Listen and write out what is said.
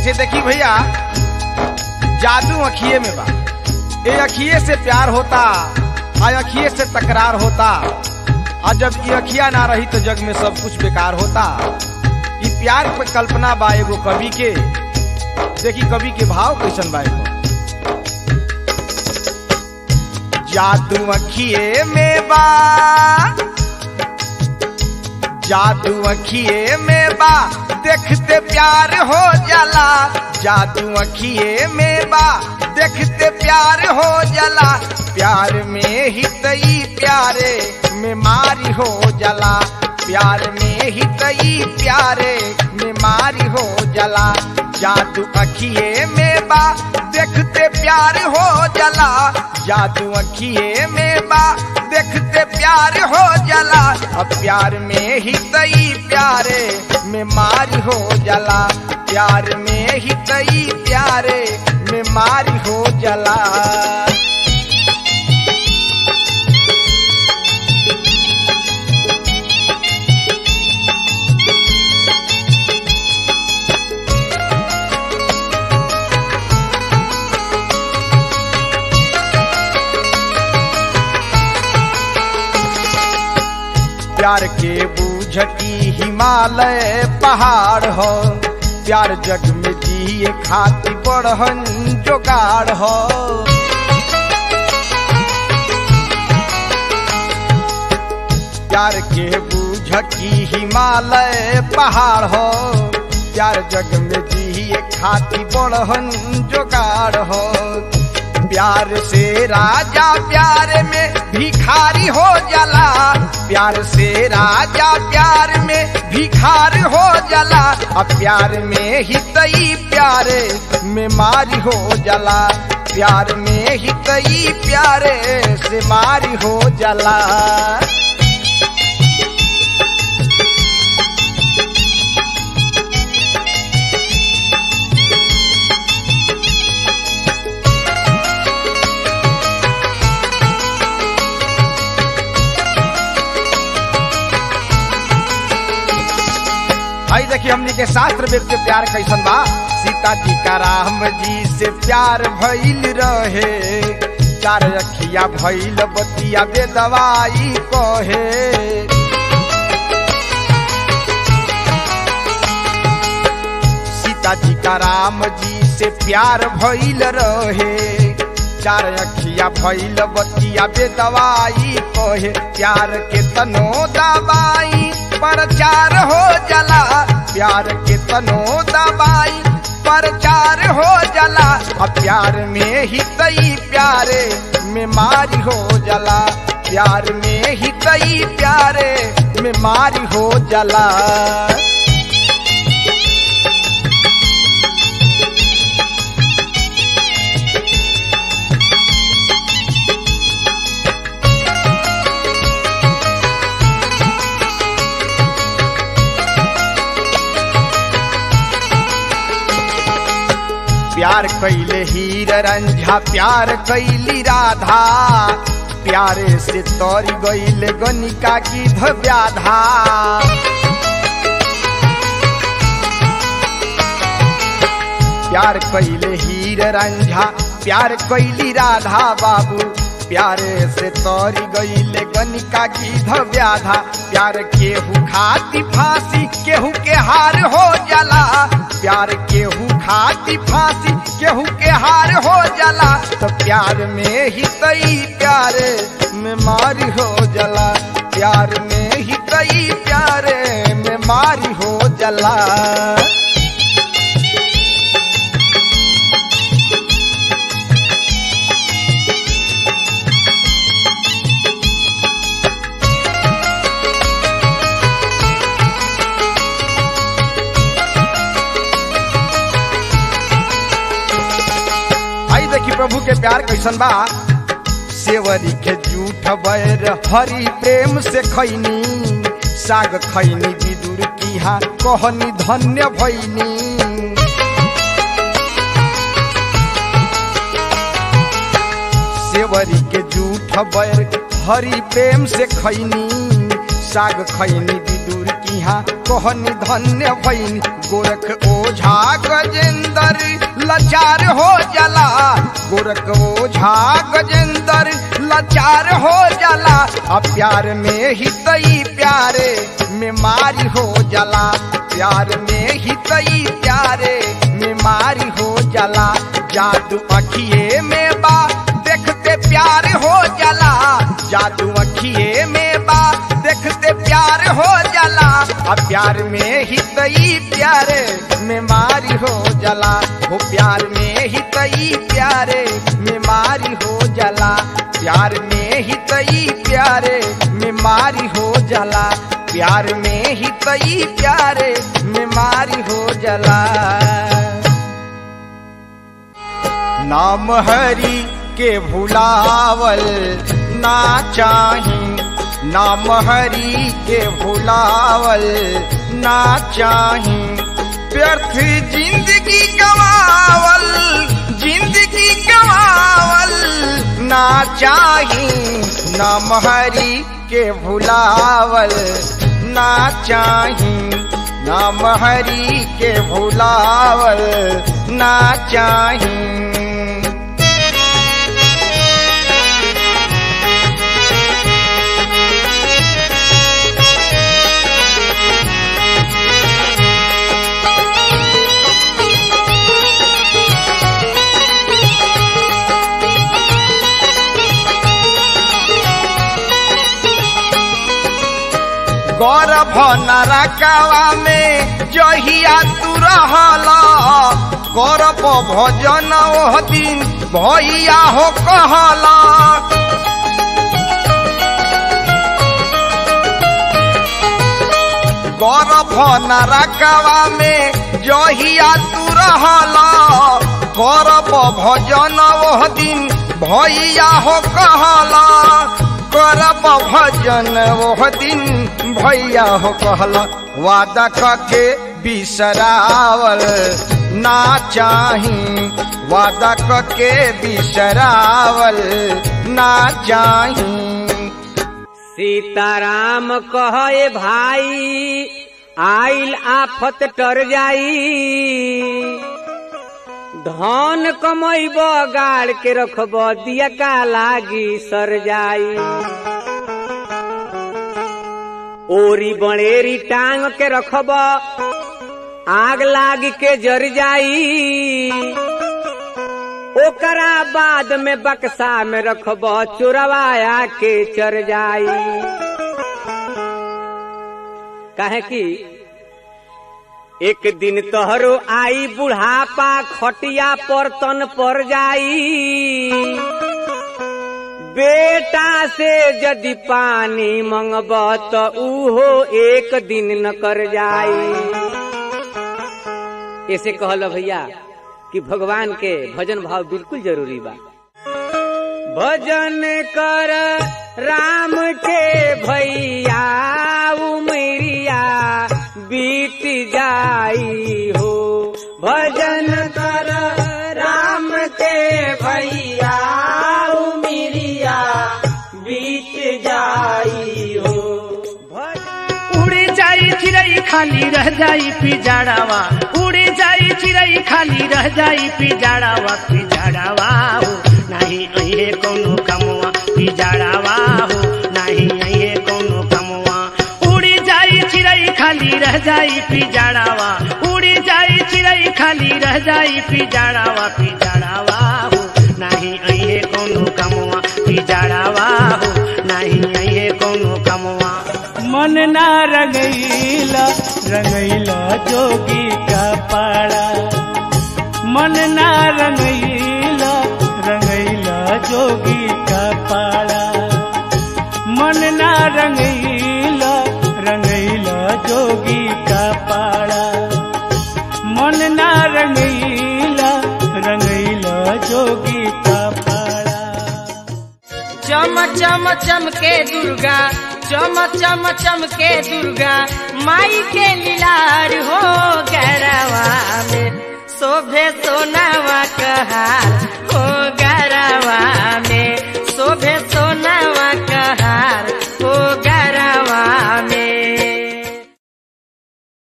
से देखी भैया जादू अखिए में बा ये अखिए से प्यार होता आ अखिए से तकरार होता और जब ये अखिया ना रही तो जग में सब कुछ बेकार होता ये प्यार पे कल्पना बा एगो कवि के देखी कवि के भाव कैसन बा एगो जादू अखिए में बा जादू अखिए में बा देखते प्यार हो जाला जादू अखिए में बा देखते प्यार हो जाला प्यार में ही तई प्यारे में मारी हो जाला प्यार में ही तई प्यारे में मारी हो जाला जादू अखिए में बा देखते प्यार हो जाला जादू अखिए में बा देखते प्यार हो जाला अब प्यार में ही तई प्यारे में मारी हो जाला प्यार में ही तई प्यारे में मारी हो जाला प्यार के बूझती हिमालय पहाड़ हो प्यार जग में जिए खाती बढ़न जोगाड़ हो प्यार के बूझती हिमालय पहाड़ हो प्यार जग में जिए खाती बढ़न जोगाड़ हो प्यार से राजा प्यार में भिखारी हो जाला प्यार से राजा प्यार में भिखार हो जाला अब प्यार में ही तई प्यारे में मारी हो जाला प्यार में ही तई प्यारे से मारी हो जाला आई देखिए हमनी के शास्त्र वेद के प्यार कैसन बा सीता जी का राम जी से प्यार भइल रहे चार अखिया भइल बतिया बे दवाई कहे सीता जी का राम जी से प्यार भइल रहे चार अखिया भइल बतिया बे दवाई कहे प्यार के तनो दवाई प्रचार हो जला प्यार के तनो दबाई प्रचार हो जला अब प्यार में ही तई प्यारे में मारी हो जला प्यार में ही तई प्यारे में मारी हो जला प्यार कैले हीर रंझा प्यार कैली राधा प्यारे से तोरी गईले गनिका की व्याधा प्यार कैले हीर रंझा प्यार कैली राधा बाबू प्यारे से तोरी गईले गनिका की व्याधा प्यार केहू खाती फांसी केहू के हार हो जाला प्यार केहू खाती फांसी केहू के हार हो जाला तो प्यार में ही तई प्यारे में मारी हो जाला प्यार में ही तई प्यारे में मारी हो जाला आई देखी प्रभु के प्यार कैसन बा सेवरी के जूठ बैर हरि प्रेम से खैनी साग खैनी विदुर किहा कहनी धन्य भैनी सेवरी के जूठ बैर हरि प्रेम से खैनी साग खैनी विदुर किहा कहनी धन्य भैनी गोरख ओझा गजेंद्र लाचार हो जाला गोरख ओझा गजेंद्र लाचार हो जाला आ प्यार में ही तई प्यारे में मारी हो जाला प्यार में ही तई प्यारे में मारी हो जाला जादू अखिए में बा देखते प्यार हो जाला जादू अखिए में बा देखते प्यार हो जाला अब प्यार में ही तई प्यारे में मारी हो जाला वो प्यार में ही तई प्यारे में मारी हो जाला प्यार में ही तई प्यारे में मारी हो जाला प्यार में ही तई प्यारे में मारी हो जाला नाम हरि के भुलावल ना चाही नाम हरि के भुलावल ना चाही व्यर्थ जिंदगी गवावल जिंदगी गवावल ना चाही नाम हरि के भुलावल ना चाही नाम हरि के भुलावल ना चाही गौरव नरकवा में जहिया तू रहला गौरव भजन ओह दिन भैया हो कहला गौरव नरकवा में जहिया तू रहला गौरव भजन ओह दिन भैया हो कहला करब भजन ओह दिन भैया हो कहला वादा कके बिसरावल ना चाही वादा कके बिसरावल ना चाही सीताराम कहे भाई आइल आफत टर जाई धन कमैब गाड़ के रखब दिया का लागी सर जाई ओरी बड़ेरी टांग के रखब आग लाग के जर जाई ओकरा बाद में बक्सा में रखब चुरवाया के चर जाई काहे कि एक दिन तोहरो आई बुढ़ापा खटिया पर तन पर जाई बेटा से यदि पानी मंगब तो उहो एक दिन न कर जाई ऐसे कहल भैया कि भगवान के भजन भाव बिल्कुल जरूरी बा भजन कर राम के भैया उमरिया बीत जाई हो भजन कर राम के भैया उमरिया बीत जाई हो भजन उड़े जाई चिड़ई खाली रह जाई पिजाड़ावा उड़े जाई चिड़ई खाली रह जाई पिजाड़ावा पिजाड़ावा हो नहीं अहे कोनो कमवा पिजाड़ावा हो नहीं अहे कोनो कमवा उड़ी जाई चिड़ई खाली रह जाई पिजाड़ावा उड़ी जाई चिड़ई खाली रह जाई पिजाड़ावा पिजाड़ावा हो नहीं अहे कोनो कमवा पिजाड़ावा हो नहीं अहे कोनो कमवा मन ना रंगैला रंगैला जोगी का पाड़ा मन ना रंगैला रंगैला जोगी का पाड़ा मन ना रंगैला रंगैला जोगी का पाड़ा मन ना रंगैला रंगैला जोगी का पाड़ा चम चम चमके दुर्गा चम चम चमके दुर्गा माई के लीलार हो गरवा में शोभे सोनावा कहा